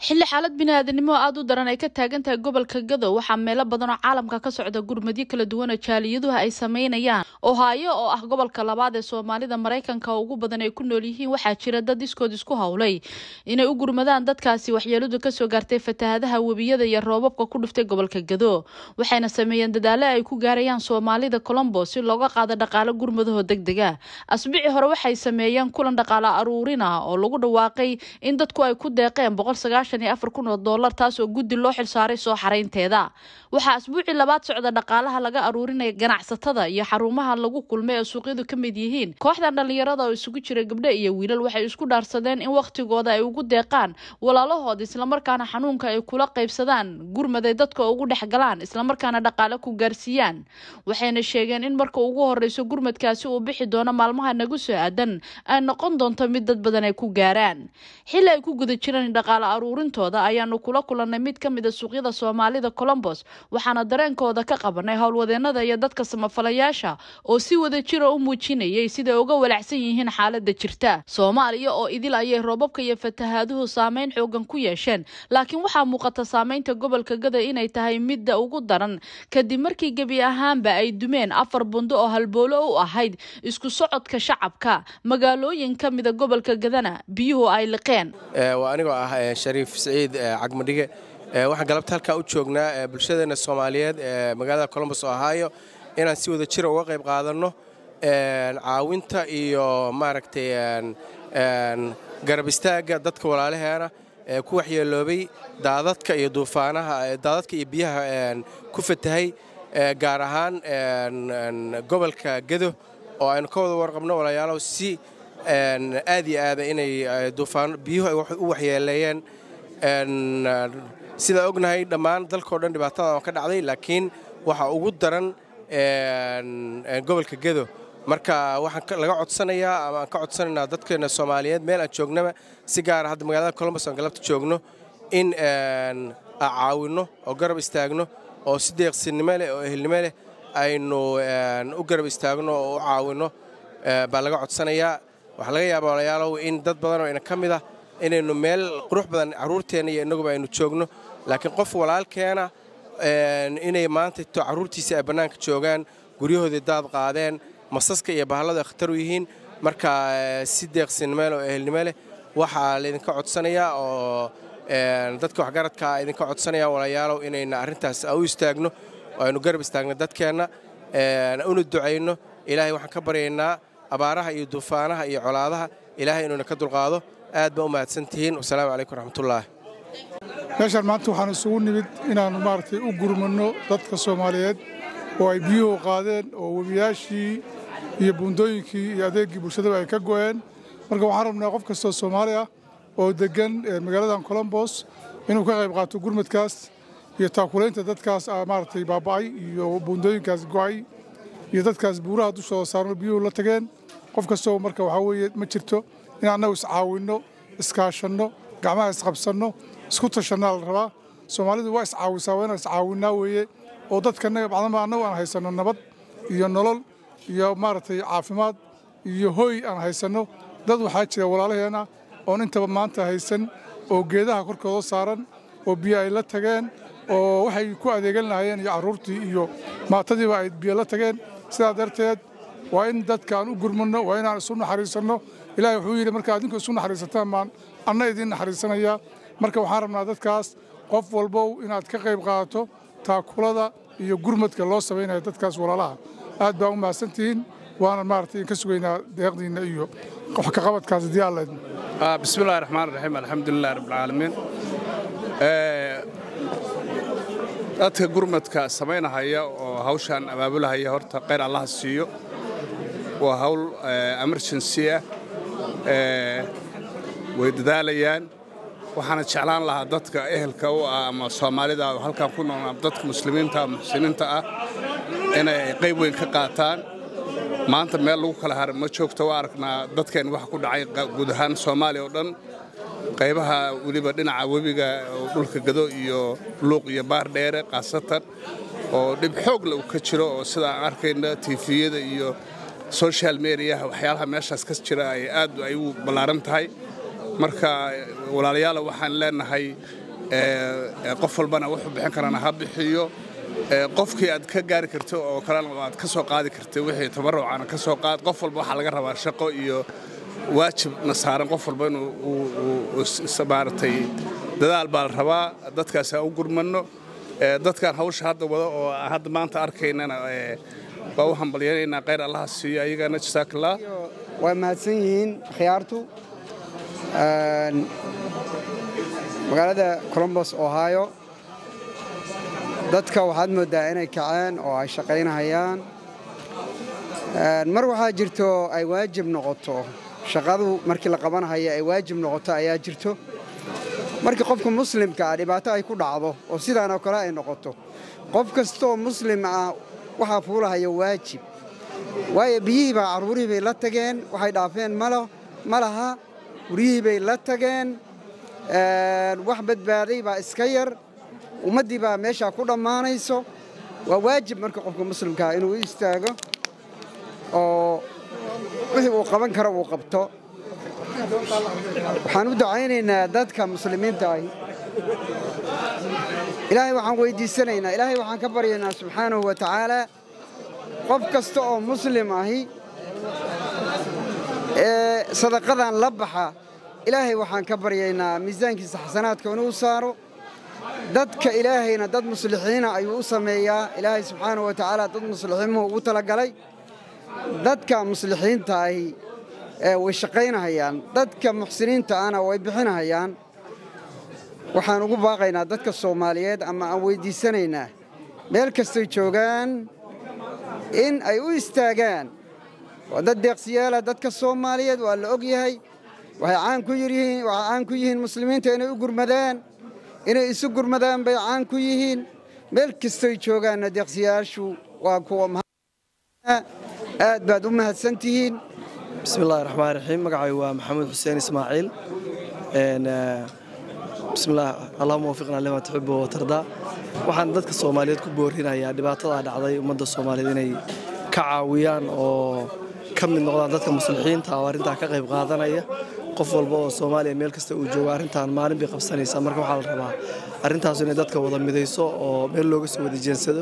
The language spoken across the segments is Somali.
xilli xaalad biniaadanimo aada u daran ay ka taagan tahay gobolka gadow waxaa meelo badan oo caalamka ka socda gurmadyo kala duwana jaaliyaduha ay sameynayaan ohaayo oo ah gobolka labaad ee soomaalida maraykanka oo ugu badan ay ku nool yihiin waxaa jira dad iskood isku howlay inay u gurmadaan dadkaasi waxyeeladu kasoo gaartay fatahadaha webiyada iyo roobabka ku dhuftay gobolka gado waxayna sameeyeen dadaalo ay ku gaarayaan soomaalida colombo si looga qaado dhaqaalo gurmadaho deg dega asbici hore waxay sameeyeen kulan dhaqaalo aruurina oo lagu dhawaaqay in dadku ay ku deeqeen kun oo doolar taas oo guddi loo xilsaaray soo xaraynteeda waxaa asbuucii labaad socda dhaqaalaha laga aruurinaya ganacsatada iyo xarumaha lagu kulmay ee suuqyadu ka mid yihiin kooxdan dhallinyarada oo isugu jira gabdho iyo wiilal waxay isku dhaarsadeen in wakhtigooda ay ugu deeqaan walaalahood islamarkaana xanuunka ay kula qaybsadaan gurmaday dadka ugu dhex galaan islamarkaana dhaqaale ku gaarsiiyaan waxayna sheegeen in marka ugu horeyso gurmadkaasi uu bixi doono maalmaha nagu soo aadan ay noqon doonto mid dad badan ay ku gaaraan xilli ay ku guda jiraan dhaqaale aruurintooda ayaanu kula kulannay mid ka mid a suuqyada soomaalida colombos waxaana dareenkooda ka qabanay howlwadeenada iyo dadka samafalayaasha oo si wada jira u muujinayay siday uga walacsan yihiin xaalada jirta soomaaliya oo idil ayay roobabka iyo fatahaaduhu saameyn xoogan ku yeesheen laakiin waxaa muuqata saameynta gobolka gada inay tahay midda ugu daran kadib markii gebi ahaanba ay dumeen afar bundo oo halboolo u ahayd isku socodka shacabka magaalooyin ka mida gobolka gadana biyuhu ay liqeen anigoo ah shariif siciid cagmadhige waxaan galabta halkaa u joognaa bulshadeena soomaaliyeed ee magaalada colombos ohaayo inaan si wada jira uga qayb qaadanno caawinta iyo maaragtay garab istaagga dadka walaalaheena ee ku waxyeeloobay daadadka iyo duufaanaha daadadka iyo biyaha ku fatahay gaar ahaan gobolka gedo oo aynu ka wada warqabno walaalayaalow si aad iyo aada inay duufaan biyuhu ay u waxyeeleeyeen sidaa ognahay dhammaan dalkao dhan dhibaatada ka dhacday laakiin waxaa ugu daran gobolka gedo marka waxaan laga codsanayaa ama aan ka codsanaynaa dadkeena soomaaliyeed meel aan joognaba si gaara hadda magaalada colombos aan galabta joogno in aan caawinno oo garab istaagno oo si deeqsinimo leh oo ehelnimo leh aynu u garab istaagno oo u caawinno baa laga codsanayaa waxaa laga yaaba walayaalow in dad badanoo ina ka mid ah inaynu meel qurux badan carruurteenna iyo innaguba aynu joogno laakiin qof walaalkeena inay maanta to carruurtiisa ay bannaanka joogaan guryahoodii daad qaadeen masaska iyo bahalladu ay khatar u yihiin marka si deeqsinimo leh oo ehelnimo leh waxaa laydinka codsanayaa oo dadka waxgaradkaa idinka codsanaya walayaalow inayna arrintaas u istaagno oo aynu garab istaagno dadkeenna una ducayno ilaahay waxaan ka baryaynaa abaaraha iyo duufaanaha iyo colaadaha ilaahay inuuna ka dulqaado aad baa u mahadsantihiin wasalaamu calaykum raxmatullaah meeshaan maanta waxaan isugu nimid inaan maaragtay u gurmanno dadka soomaaliyeed oo ay biyuhu qaadeen oo webiyaashii iyo buundooyinkii iyo adeeggii bulshadaba ay ka go'een marka waxaan rabnaa qof kastoo soomaali ah oo deggan magaaladan colombos inuu ka qayb qaato gurmadkaas iyo taakulaynta dadkaas maaragtay baaba'ay iyo buundooyinkaas go'ay iyo dadkaas buuraha dushooda saarno biyuhu la tageen qof kastoo marka waxaa weeye ma jirto in annagu iscaawinno iskaashanno gacmaha isqabsanno isku tashannaa la rabaa soomaalidu waa iscaawisaa waa inaan iscaawinnaa weeye oo dadkanaga bacdama annagu aan haysanno nabad iyo nolol iyo maaragtay caafimaad iyo hooy aan haysanno dad waxaa jira walaalaheenna oon intaba maanta haysan oo geedaha korkooda saaran oo biyo ay la tageen oo waxay ku adeegan lahaayeen iyo carruurtii iyo maatadiiba ay biyo la tageen sidaa darteed waa in dadka aan u gurmanno waa inaan isu naxariisanno ilaahay wuxuu yidhi marka adinku isu naxariisataan baan anna idiin naxariisanayaa marka waxaan rabnaa dadkaas qof walbow inaad ka qayb qaadato taakulada iyo gurmadka loo samaynayo dadkaas walaalaha aad baa u mahadsantihiin waana maaragtay in ka sugaynaa deeqdiinna iyo wax ka qabadkaas haddii alla idmo bismillahi raxmaan raxiim alxamdulilah rabbilcaalamiin dadka gurmadka samaynahaya oo hawshaan abaabulahaya horta khayr allaha siiyo waa hawl emergency ah way dadaalayaan waxaana jeclaan lahaa dadka ehelka u ah ama soomaalida halkan ku nool ama dadka muslimiinta muxsiniinta ah inay qayb weyn ka qaataan maanta meel lagu kala harin ma joogto waa aragnaa dadkeen waxa ku dhacay guud ahaan soomaaliya oo dhan qaybaha weliba dhinaca webiga oo dhulka gado iyo luuq iyo baar dheere khaasatan oo dhib xoogle uu ka jiro oo sida aan arkayna tiifiyada iyo social mediaha waxyaalaha meeshaas ka jira ay aad ay u ballaaran tahay marka walaalayaala waxaan leenahay qof walbana wuxuu bixin karana ha bixiyo qofkii aad ka gaari karto oo kalena aad ka soo qaadi karta wixii tabarucana ka soo qaad qof walba waxaa laga rabaa shaqo iyo waajibna saaran qof walba inuu maaragtay dadaal baa la rabaa dadkaas aan u gurmanno dadkan hawsha hadda wada oo hadda maanta arkaynana waa u hambalyaynaynaa khayr allaha siiyo ayagana jasaakallah waa mahadsan yihiin akhyaartu magaalada colombos ohio dadka waxaad mooddaa inay kaceen oo ay shaqaynahayaan mar waxaa jirto ay waajib noqoto shaqadu markii la qabanahaya ay waajib noqoto ayaa jirto markii qofka muslimka ah dhibaato ay ku dhacdo oo sidaanoo kale ay noqoto qof kastooo muslim ah waxaa fuulahaya waajib waayo biyihii baa carruurihii bay la tageen waxay dhaafeen ma laha guryihii bay la tageen wax badbaaday baa iska yar ummaddii baa meeshaa ku dhammaanayso waa waajib marka qofka muslimkaa inuu u istaago oo wixii uu qaban karo uu qabto waxaan u ducaynaynaa dadka muslimiinta ahi ilaahay waxaan weyddiisanaynaa ilaahay waxaan ka baryaynaa subxaanahu wa tacaalaa qof kasta oo muslim ahi ee sadaqadan la baxa ilaahay waxaan ka baryaynaa miisaankiisa xasanaadka inuu saaro dadka ilaahayna dad muslixiina ayuu u sameeyaa ilaahay subxaanahu wa tacaala dad muslixiimuhu ugu talagalay dadka muslixiinta ahi way shaqaynahayaan dadka muxsiniinta ahna way bixinahayaan waxaan ugu baaqaynaa dadka soomaaliyeed ama aan weyddiisanaynaa meel kastay joogaan in ay u istaagaan waa dad deeqsiyaala dadka soomaaliyeed waa la og yahay waxay caan ku yihiin waxay caan ku yihiin muslimiinta inay u gurmadaan inay isu gurmadaan bay caan ku yihiin meel kastoy joogaanna deeqsiyaashu waa kuwa aad baad u mahadsan tihiin bismi illahi raxmaan raxiim magacay waa maxamed xuseen ismaaciil bismillaah allahuma wafiqna lima tuxibu watardaa waxaan dadka soomaaliyeed ku boorinayaa dhibaatadaa dhacday ummadda soomaaliyeed inay ka caawiyaan oo ka mid noqdaan dadka muslixiinta oo arrintaa ka qayb qaadanaya qof walba oo soomaaliya meel kasta uu joogo arrintan maalin bay qabsanaysaa marka waxaa la rabaa arrintaasu inay dadka wada midayso oo meel looga soo wada jeensado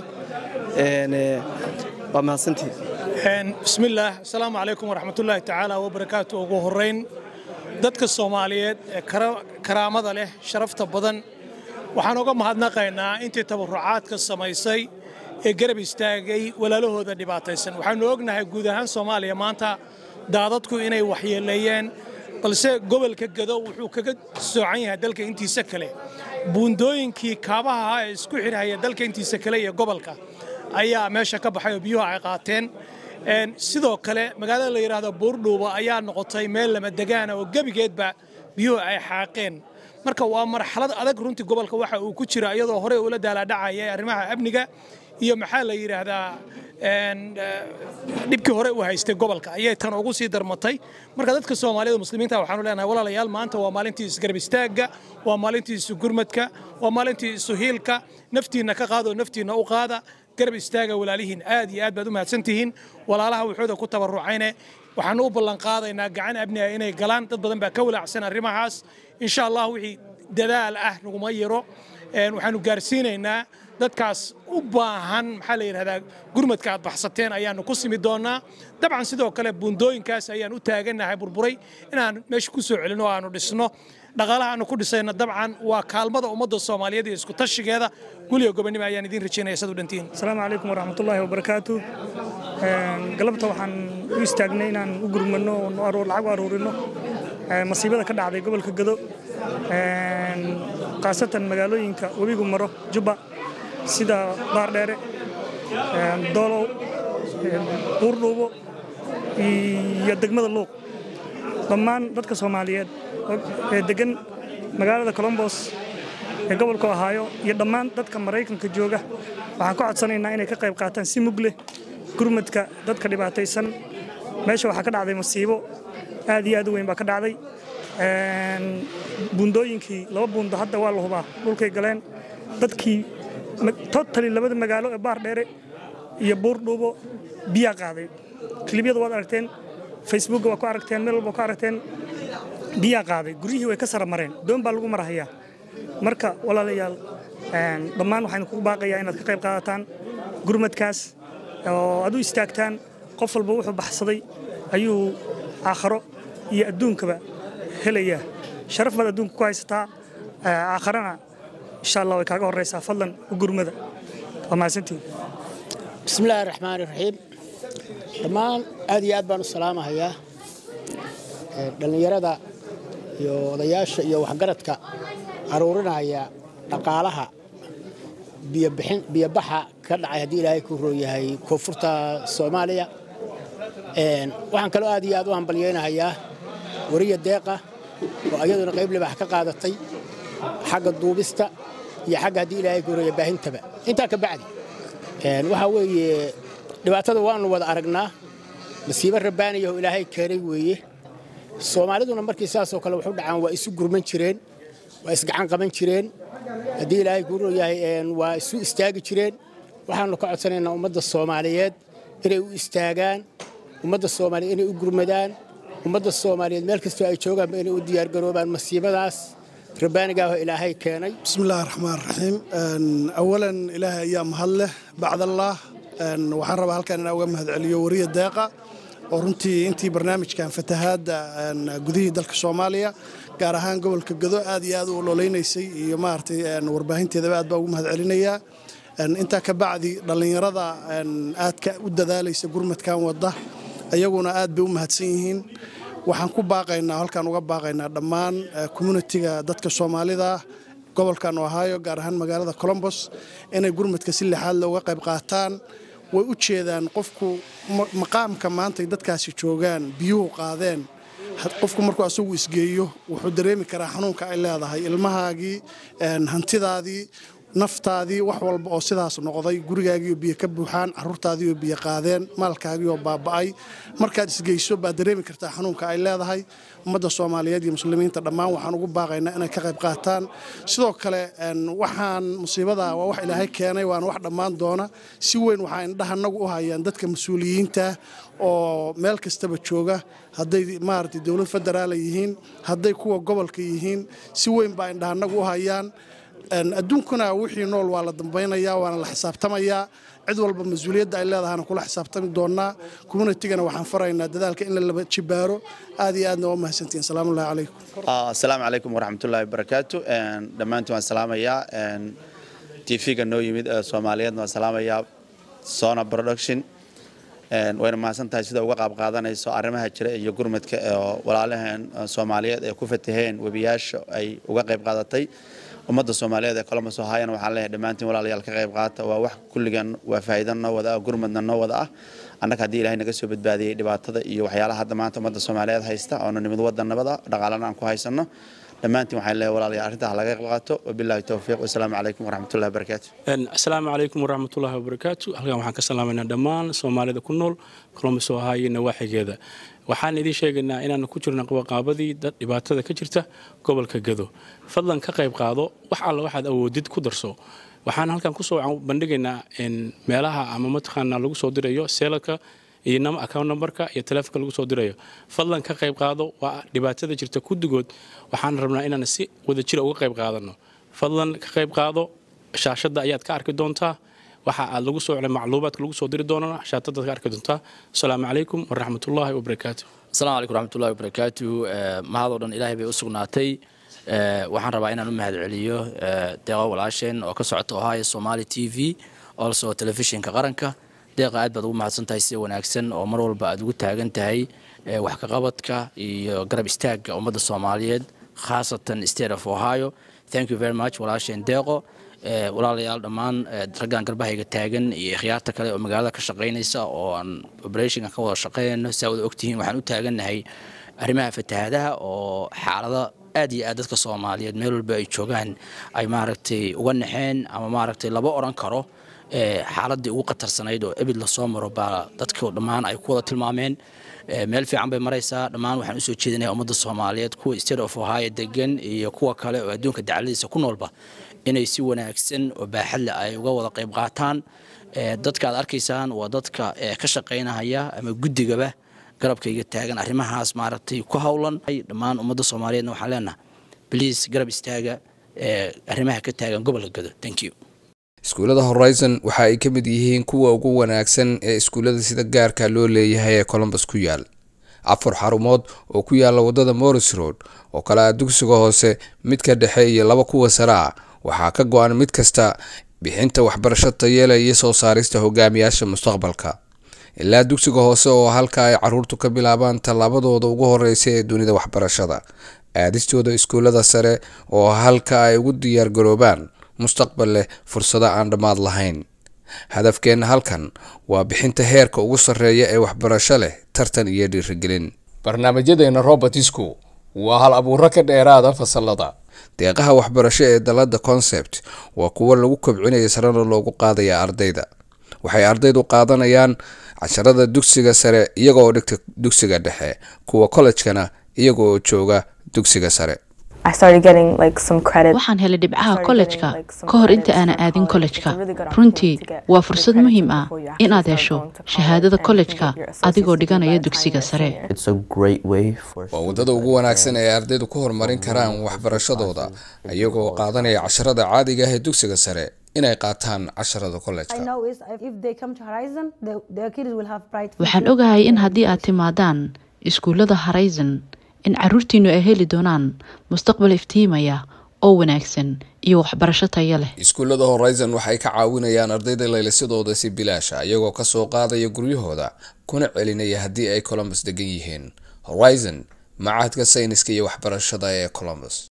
waa mahadsantii bismillaah asalaamu calaykum waraxmatullaahi tacaala wabarakaatu ugu horrayn dadka soomaaliyeed ee karaamada leh sharafta badan waxaan uga mahadnaqaynaa intii tabarucaadka samaysay ee garab istaagay walaalahooda dhibaataysan waxaannu ognahay guud ahaan soomaaliya maanta daadadku inay waxyeeleeyeen balse gobolka gado wuxuu kaga soocan yahay dalka intiisa kale buundooyinkii kaabaha ahaa ee isku xirhaya dalka intiisa kale iyo gobolka ayaa meesha ka baxay oo biyuhu ay qaateen sidoo kale magaalada la yidhaahdo buurdhuuba ayaa noqotay meel lama degaana oo gebigeedba biyuhu ay xaaqeen marka waa marxalad adag runtii gobolka waxa uu ku jira iyadoo horey ula daalaadhacaya arrimaha amniga iyo maxaa la yidhaahdaa dhibkii hore u haystay gobolka ayay tan ugu sii darmatay marka dadka soomaalida muslimiinta waxaanu leenahay walaalayaal maanta waa maalintii isgarab istaagga waa maalintii isu gurmadka waa maalintii isu hiilka naftiinna ka qaadoo naftiinna u qaada garab istaaga walaalihiin aad iyo aad baad u mahadsantihiin walaalaha wuxuuda ku tabarucayne waxaanu u ballanqaadaynaa gacan abniga inay galaan dad badan baa ka walaacsan arrimahaas insha allah wixii dadaal ah naguma yiro waxaanu gaarsiinaynaa dadkaas u baahan maxaa la yidhahdaa gurmadka aad baxsateen ayaanu ku simi doonnaa dabcan sidoo kale buundooyinkaas ayaan u taagannahay burburay inaan meesha ku soo celino oo aanu dhisno dhaqaalaha aanu ku dhisayna dabcan waa kaalmada ummadda soomaaliyeed iyo isku tashigeeda guliga gobonimo ayaan idiin rajaynaya sad u dhantiin asalaamu calaykum waraxmatullaahi wabarakaatu galabta waxaan u istaagnay inaan u gurmano oo lacag u aruurino masiibada ka dhacday gobolka gado khaasatan magaalooyinka webigu maro jubba sida baardheere doolow buurdhuubo iyo degmada luuq dhammaan dadka soomaaliyeed ee deggan magaalada colombos ee gobolka ohaayo iyo dhammaan dadka maraykanka jooga waxaan ka codsanaynaa inay ka qayb qaataan si mug leh gurmadka dadka dhibaataysan meesha waxaa ka dhacday masiibo aad iyo aad u weyn baa ka dhacday buundooyinkii laba buundo hadda waa la hubaa dhulkay galeen dadkii totali labada magaalo ee baar dheere iyo buurdhuubo biyaa qaaday kilibyada waad aragteen facebookga waa ku aragteen meel walba ku aragteen biyaa qaaday guryihii way ka sara mareen doon baa lagu marhayaa marka walaalayaal dhammaan waxaan kugu baaqayaa inaad ka qayb qaadataan gurmadkaas oo aad u istaagtaan qof walba wuxuu baxsaday ayuu aakharo iyo adduunkaba helayaa sharaf baad adduunka ku haysataa aakharana insha allah way kaaga horraysaa fadlan u gurmada waa mahadsantiin bismillaahi raxmaani raxiim dhammaan aad iyo aad baan u salaamahayaa dhallinyarada iyo odayaasha iyo waxgaradka aruurinaya dhaqaalaha biyobaxa ka dhacay haddii ilaahay ku rooyahay koonfurta soomaaliya waxaan kaloo aad iyo aad u hambalyaynahayaa wariya deeqa oo ayaduna qayb libax ka qaadatay xagga duubista iyo xagga haddii ilaahay ku rooya baahintaba intaa ka bacdi waxaa weeye dhibaatada waannu wada aragnaa masiibo rabbaaniyaho ilaahay keenay weeye soomaaliduna markii saasoo kale waxu dhacaan waa isu gurman jireen waa isgacan qaban jireen haddii ilaahay kuu rooyahay waa isu istaagi jireen waxaannu ka codsanaynaa ummadda soomaaliyeed inay u istaagaan ummadda soomaaliyeed inay u gurmadaan ummadda soomaaliyeed meel kastoo ay joogaanba inay u diyaargaroobaan masiibadaas rabbaanigaahoo ilaahay keenay bismillahi raxmaan raxiim awalan ilaahay ayaa mahad leh bacdallaah waxaan rabaa halkan inaan uga mahadceliyo wariya deeqa oo runtii intii barnaamijkan fatahaadda gudihii dalka soomaaliya gaar ahaan gobolka gado aad iyo aad u ololeynaysay iyo maaragtay warbaahinteedaba aad baa ugu mahadcelinayaa intaa ka bacdi dhallinyarada aadka u dadaalaysa gurmadkan wadda ayaguna aad bay u mahadsan yihiin waxaan ku baaqaynaa halkaan uga baaqaynaa dhammaan communitiga dadka soomaalida gobolkan ohio gaar ahaan magaalada colombos inay gurmadka si lixaad looga qayb qaataan way u jeedaan qofku maqaamka maantay dadkaasi joogaan biyuhu qaadeen qofku markuu asagu isgeeyo wuxuu dareemi karaa xanuunka ay leedahay ilmahaagii hantidaadii naftaadii wax walba oo sidaas noqday gurigaagiioo biyo ka buuxaan caruurtaadiioo biyo qaadeen maalkaagiioo baaba'ay markaad isgeyso baad dareemi kartaa xanuunka ay leedahay ummadda soomaaliyeed iyo muslimiinta dhammaan waxaan ugu baaqaynaa inay ka qayb qaataan sidoo kale waxaan musiibada waa wax ilaahay keenay waana wax dhammaan doona si weyn waxaa indhaha nagu u hayaan dadka mas-uuliyiinta oo meel kastaba jooga hadday maaragtay dowlad federaala yihiin hadday kuwa gobolka yihiin si weyn baa indhaha nagu u hayaan adduunkuna wixii nool waa la dambaynayaa waana la xisaabtamayaa cid walba mas-uuliyadda ay leedahana kula xisaabtami doonaa communitigana waxaan faraynaa dadaalka in la laba jibaaro aad iyo aadna waa mahadsantihin salaamullahi calaykum asalaamu calaykum waraxmatullaahi wabarakaatu dhammaantiin waan salaamayaa tv-ga noo yimid ee soomaaliyeedna waan salaamayaa sona production wayna mahadsan tahay sida uga qaab qaadanayso arrimaha jira iyo gurmadka oo walaalaheen soomaaliyeed ee ku fataheen webiyaasha ay uga qayb qaadatay ummadda soomaaliyeed ee colombos ohayana waxaan leeyahay dhammaantiin walaalayaal ka qayb qaata waa wax kulligan waa faa'iido noo wada ah gurmadna noo wada ah annaga haddii ilaahay naga soo badbaadiyey dhibaatada iyo waxyaalaha hadda maanta ummadda soomaaliyeed haysta oona nimid waddan nabada dhaqaalana aan ku haysanno dhammaantiin waxaan leeyahay walaalayaal arrintaa laga qayb qaato wabilaahi towfiiq wasalaamu calaykum waraxmatullahi wabarakaatu asalaamu calaykum waraxmatullaahi wabarakaatu halkan waxaan ka salaamaynaa dhammaan soomaalida ku nool colombos ohio nawaaxigeeda waxaan idiin sheegaynaa inaanu ku jirno qabaqaabadii dad dhibaatada ka jirta gobolka gado fadlan ka qayb qaado wax alla waxaad awoodid ku darso waxaan halkan kusoo bandhigaynaa meelaha ama mataqaanaa lagu soo dirayo seelalka iyo account numberka iyo telefonka lagu soo dirayo fadlan ka qayb qaado waa dhibaatada jirta guddigood waxaan rabnaa inaan si wadajira uga qayb qaadano fadlan ka qayb qaado shaashadda ayaad ka arki doontaa waxa aad lagu soo macluumaadka lagu soo diri doonana shaatadaad ka arki doontaa asalaamu calaykum waraxmatullaahi wabarakaatu asalaamu calaykum waraxmatullahi wabarakaatu mahadoo dhan ilaahay bay u sugnaatay waxaan rabaa inaan u mahad celiyo deeqa walaasheen oo ka socota ohio somali t v also telefishinka qaranka deeqa aad baad ugu mahadsan tahay sida wanaagsan oo mar walba aad ugu taagan tahay wax kaqabadka iyo garab istaagga ummadda soomaaliyeed khaasatan state of ohio thank you very much walaasheen deeqo walaalayaal dhammaan raggan garbahayga taagan iyo ikhyaarta kale oo magaalada ka shaqaynaysa oo aan operationka ka wada shaqaynayno saa wada ogtihiin waxaan u taagannahay arrimaha fatahaadaha oo xaalado aad iyo aad dadka soomaaliyeed meel walba ay joogaan ay maaragtay uga naxeen ama maaragtay laba odhan karo xaaladii ugu khatarsanayd oo ebid lasoo maro baa dadka dhammaan ay ku wada tilmaameen meel fiican bay maraysaa dhammaan waxaan usoo jeedinaya ummadda soomaaliyeed kuwa state of ohio degan iyo kuwa kale oo adduunka dacladiisa ku noolba inay si wanaagsan oo baaxadle ay uga wada qayb qaataan dadka aad arkaysaan waa dadka ka shaqaynahaya ama guddigaba garabkayga taagan arrimahaas maaragtay ku howlan dhammaan ummadda soomaaliyeedna waxaan leenahay bliis garab istaaga arrimaha ka taagan gobolka gado thank you iskuullada horizon waxa ay ka mid yihiin kuwa ugu wanaagsan ee iskuullada sida gaarka loo leeyahay ee colombus ku yaal afar xarumood oo ku yaala wadada morris road oo kale ah dugsiga hoose midka dhexe iyo laba kuwa sare ah waxaa ka go-an mid kasta bixinta waxbarasho tayeela iyo soo saarista hogaamiyaasha mustaqbalka ilaa dugsiga hoose oo halka ay caruurtu ka bilaabaan tallaabadooda ugu horeysa ee dunida waxbarashada aadistooda iskuullada sare oo halka ay ugu diyaargaroobaan mustaqbal leh fursado aan dhammaad lahayn hadafkeenna halkan waa bixinta heerka ugu sarreeya ee waxbarasho leh tartan iyo dhiirigelin barnaamijyadeena robertisku waa hal abuuro ka dheeraada fasalada deeqaha waxbarasho ee dalada concept waa kuwo lagu kobcinaya sarena loogu qaadaya ardayda waxay ardaydu qaadanayaan casharada dugsiga sare iyagooo dhigta dugsiga dhexe kuwa kollejkana iyaga oo jooga dugsiga sare waxaan helay dhibcaha kollejka ka hor inta aanan aadin kollejka runtii waa fursad muhiim ah inaad hesho shahaadada kollejka adigoo dhiganaya dugsiga sare waa waddada ugu wanaagsan ee ardaydu ku horumarin karaan waxbarashadooda iyagoo qaadanaya casharada caadiga ah ee dugsiga sare inay qaataan casharada kollejka waxaan ogahay in haddii aad timaadaan iskuullada horizon in caruurtiinu ay heli doonaan mustaqbal iftiimaya oo wanaagsan iyo waxbarasho taya leh iskuullada horizon waxay ka caawinayaan ardayda laylisadooda si bilaasha iyagoo kasoo qaadaya guryahooda kuna celinaya haddii ay colombus degan yihiin horizon macahadka sayniska iyo waxbarashada ee colombus